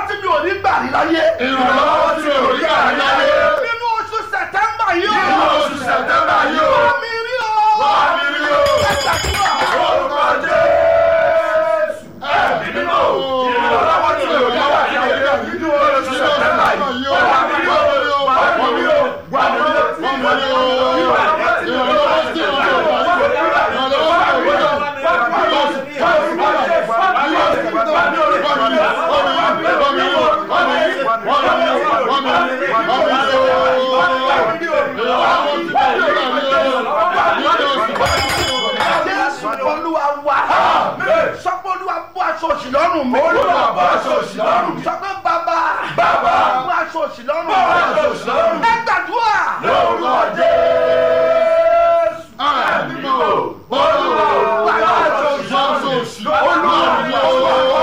tí mi ò ní gbà rí láyé. ìrànlọ́wọ́ tí mi ò rí gbà láyé. nínú oṣù sẹ̀tẹ́mbà yìí o. nínú oṣù sẹ̀tẹ́mbà yìí o. wá mi rí o. wá mi rí o. ẹ gbàdúrà. orúkọ jésù. ẹ̀mí mímọ́ ìrànlọ́wọ́ tí mi ò rí gbà láyé. nínú oṣù sẹ̀tẹ́mbà yìí o. wá mi rí o. wá mi rí o. wá mi rí o. wá mi rí o. ìrànlọ́wọ́ tí mi ò rí gbà láyé. jésù olúwa wa. sọ pé olúwa bọ́ aṣọ òṣì lọ́rùn mi. Olúwa bọ́ aṣọ òṣì lọ́rùn mi. sọ pé bàbá. Bàbá. bọ́ aṣọ òṣì lọ́rùn mi. Bọ́ aṣọ òṣì lọ́rùn mi. ẹ gbàdúrà. lórúkọ jésù. ẹ̀mí mímọ́ olúwa wà láti oṣù oṣù olúwa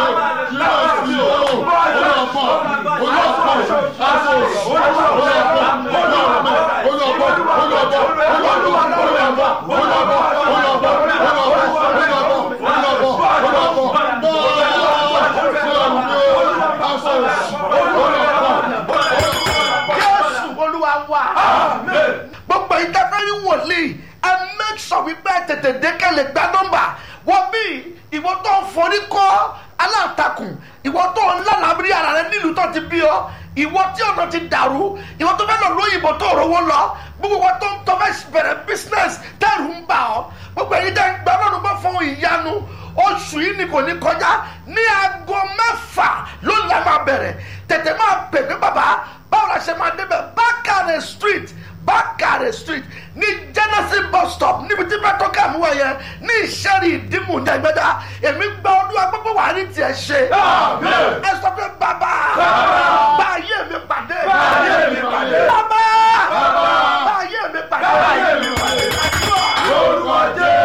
jésù olúwa wa. gbogbo ìdáfẹ́rí wòlíì ẹ make sure wípé ẹ tètè dé kẹ́lẹ̀ gbá nọ́mbà wọ́n bí ìwọ tó ń forí kọ́ aláǹtakùn ìwọ tó ń lálàbírí ara rẹ nílùú tó ti bí ọ ìwọ tí ọ̀nà ti dàrú ìwọ tó fẹ́ lọ lóyìnbó tó rówó lọ gbogbo wọn tó ń tọ́ fẹ́ bẹ̀rẹ̀ business tẹ́rù ń bà ọ́ gbogbo èyí tẹ́ ń gbà lọ́dún bá fún ìyanu oṣù yìí ni kò ní kọjá ní aago mẹ́fà ló ń la máa bẹ̀rẹ̀ tètè máa pè mí bàbá báwo la ṣe máa débẹ̀ bákàrẹ̀ street bákàrẹ̀ street ní genesis bus stop níbi tí bẹ́ẹ̀ tó kà mú wọ̀nyẹ ní ìṣẹ́rì ìdìmú ní ẹgbẹ́dá èmi gba ọdún agbẹ́gbẹ́ wà ní tiẹ̀ ṣe Àmín. ẹ sọ pé bàbá Bàbá. bá ayé mi pàdé Bá ayé mi pàdé. bàbá Bàbá. bá ayé mi pàdé Bá ayé mi pàdé. lórúkọ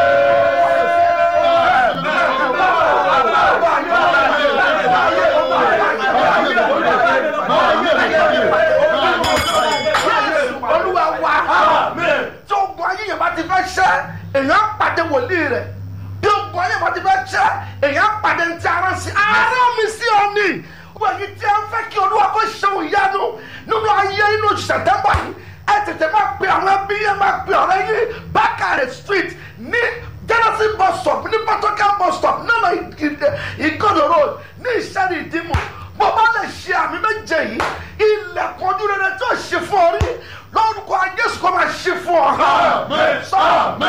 olúwa wa tí ogun ayé yẹn bá ti fẹ́ ṣẹ́ èèyàn pàdé wòlíì rẹ̀ bí ogun ayé yẹn bá ti fẹ́ ṣẹ́ èèyàn pàdé ntí ara sí ara mi sí ọ ní wọ́n yìí tí a ń fẹ́ kí olúwa kó ṣeun ìyanu nínú ayé inú sẹ̀tẹ́mbà yìí ẹ tètè máa pe àwọn ẹbí yẹn máa pe ọ̀rẹ́ yìí bákàrẹ̀ street ní genesis bus stop ní patokan bus stop nínú ìgòdò road ní ìṣẹ́ni ìdìmú bó bá lè ṣe àmì méje yìí ilẹ̀kùn ojú rere tó ṣe fún ọ rí lórúkọ jésù kó máa ṣe fún ọ. sọ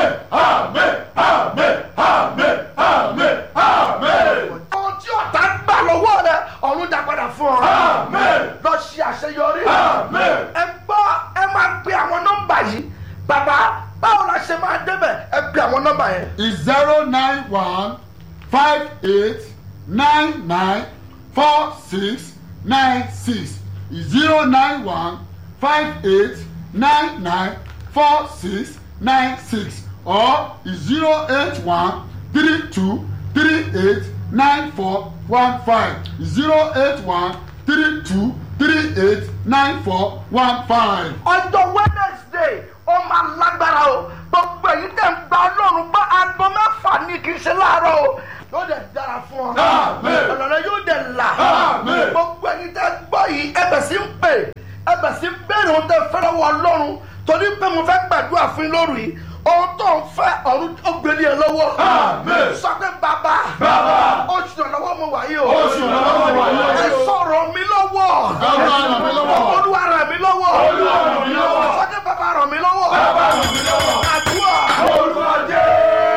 ohun tí ọ̀tá gbà lọ́wọ́ rẹ ọ̀run dá padà fún ọ. lọ ṣe àṣeyọrí. ẹ gbọ́ ẹ máa pe àwọn nọ́mbà yìí bàbá báwo la ṣe máa débẹ̀ ẹ pe àwọn nọ́mbà yẹn. is zero nine one five eight nine nine four six nine six zero nine one five eight nine nine four six nine six or zero eight one three two three eight nine four one five zero eight one three two three eight nine four one five. ọjọ́ wednesday ó máa lágbára o gbogbo èyí tẹ̀ ń gba ọlọ́run gbọ́ aago mẹ́fà ní kì í ṣe láàárọ̀ o yóò dẹ̀ dára fún ọ Àmín. ọ̀nà yóò dẹ̀ là Àmín. gbogbo èyí tẹ̀ gbọ́ yìí ẹbẹ̀ sí ń pè ẹbẹ̀ sí ń béèrè ohun tẹ̀ fẹ́rẹ̀ wọ ọlọ́run torí pé mo fẹ́ gbàdúrà fún yín lóru yìí ohun tó ń fẹ́ ọ̀run ó gbélé ẹ lọ́wọ́ Àmín. sọ pé bàbá Bàbá. oṣù ìrànlọ́wọ́ mo wà yìí o Oṣù ìrànlọ́wọ́ mo wà yìí o. ẹ sọ̀rọ̀ mi lọ́wọ́ Bàbá ràn mí lọ́wọ́. olúwa ràn mí lọ́wọ́ Olúwa ràn mí lọ́wọ́. sọ pé bàbá ràn mí lọ́wọ́ Bàbá ràn mí lọ́wọ́. àdúrà. Orúkọ Jésù.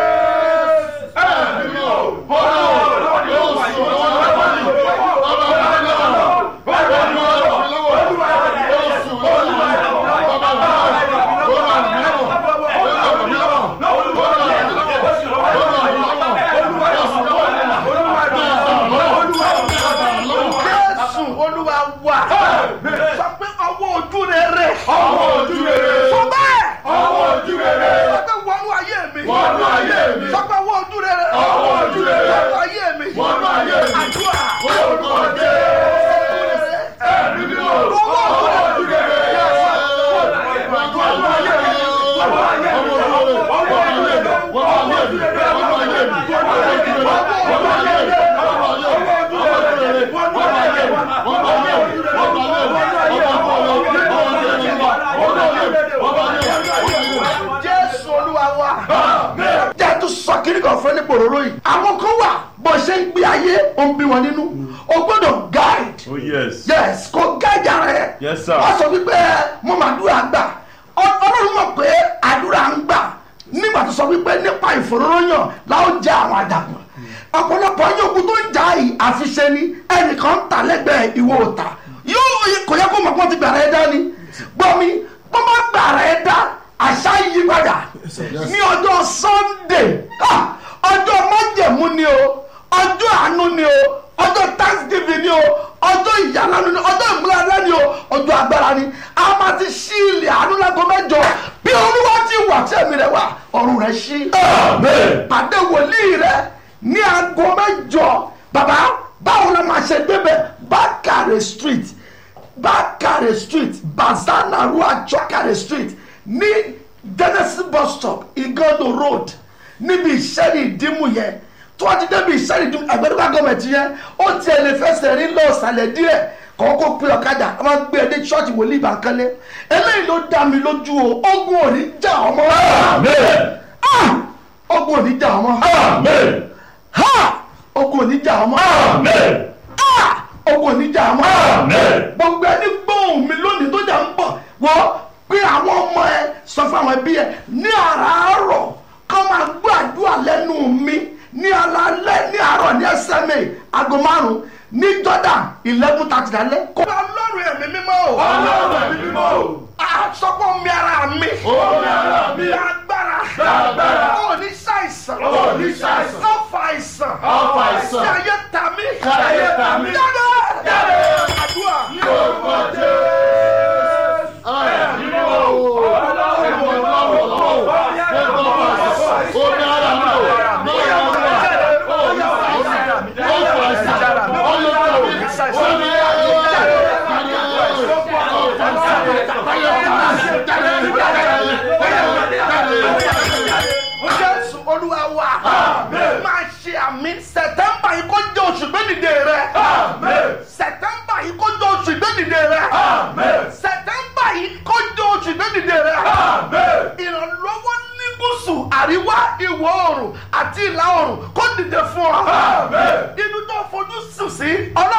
Ẹ̀mí mímọ́. Olúwa jésù olúwa wà sọ pé ọwọ́ ojú rere Ọwọ́ ojú rere. sọ bẹ́ẹ̀ Ọwọ́ ojú rere. sọ pé wọnú ayé mi Wọnú ayé mi. sọ pé ọwọ́ ojú rere Ọwọ́ ojú rere. wọnú ayé mi Wọnú ayé mi. àdúrà Orúkọ Jésù. Ẹ̀mí mímọ́. Ọwọ́ ojú rere. Olúwa pòróró yìí àwọn kan wà bó ṣe ń gbé ayé ó ń bí wọn nínú o gbọ́dọ̀ guide Oh yes. yes kò guide ara ẹ Yes, sir. wọ́n sọ wípé mo máa dúrà gbà Ọ- ọlọ́run mọ̀ pé àdúrà ń gbà nígbà tó sọ wípé nípa ìfòróróyàn láwọn jẹ àwọn àdàpọ̀ ọ̀pọ̀lọpọ̀ yín ogun tó ń jà yìí àfiṣe ni ẹnìkan ń ta lẹ́gbẹ̀ẹ́ ìwọ òta yóò kò yẹ kó mọ̀ pé wọ́n ti gbàrà ẹ dá ni gbọ́ mi wọ́n bá gbàrà ẹ dá àṣà yí padà ní ọjọ́ sunday ah, ọjọ́ májẹ̀mú ni o ọjọ́ àánú ni o ọjọ́ thanksgiving ni o ọjọ́ ìyàlánu ni ọjọ́ ìmúlára ni o ọjọ́ agbára ni a máa ti ṣí ilẹ̀ àánú lágọ́ mẹ́jọ bí olúwa ti wà tí ẹ̀mí rẹ̀ wà ọ̀run rẹ̀ ṣí. Amen. pàdé wòlíì rẹ̀ ní aago mẹ́jọ bàbá báwo la máa ṣe débẹ̀ bákàrẹ̀ street bákàrẹ̀ street bazana ruacho bákàrẹ̀ street ní genesis bus stop igodo road níbi ìṣẹ́ni ìdímù yẹn tó wá ti débi ìṣẹ́ni ìdímù àgbẹ̀dúgbà gọ́ọ̀mẹ̀tì yẹn ó tiẹ̀ lè fẹsẹ̀ rí lọ sàlẹ̀ díẹ̀ kọ́kọ́ pé ọ̀kadà a máa gbé ẹdẹ ṣọ́ọ̀ṣì wòlíì ìbànkálẹ̀ eléyìí ló dá mi lójú o ogun ò ní jà ọmọ Amen. Ah! ogun ò ní jà ọmọ Amen. ha ogun ò ní jà ọmọ Amen. Ah! ogun ò ní jà ọmọ Amen. gbogbo ẹni gbóhùn mi lónìí tó jà ń bọ̀ wọ́n pé àwọn ọmọ ẹ sọ fún àwọn ẹbí ẹ ní àràárọ̀ kọ́ máa gbọ́ àdúrà lẹ́nu mi ní alalẹ́ ní àárọ̀ ní SMA aago márùn-ún ní Jordan eleven thirty lálẹ́. kó bá ọlọ́run ẹ̀mí mímọ́ o. Ọlọ́run ẹ̀mí mímọ́ o. àsọpọ̀ mi ara mi. Omi ara mi. Lágbára. Lágbára. Ó ní ṣàìsàn. Ó ní ṣàìsàn. Ọ̀fà àìsàn. Ọ̀fà àìsàn. Ṣé ayé ta mí? Ṣé ayé ta mí? Jáde. Jáde. Àdúrà. Ní orúkọ Jésù. Ẹ̀mí mímọ́ o. Ọlọ́run ẹ̀mí mímọ́ o. omi ara mi o ní ara mi o ó ní àìsàn ó ní àìsàn ó ní Jésù Olúwa wa. Máa ṣe àmì Sẹ̀tẹ́mbà yìí kó jẹ́ oṣù gbẹ́dìde rẹ̀. Sẹ̀tẹ́mbà yìí kó jẹ́ oṣù gbẹ́dìde rẹ̀. Sẹ̀tẹ́mbà yìí kó jẹ́ oṣù gbẹ́dìde rẹ̀. Ìrànlọ́wọ́ ní gúúsù àríwá ìwọ̀ oòrùn àti ìlà oòrùn kó dìde fún ọ. Ibi tó fojú sùn sí ọlọ́run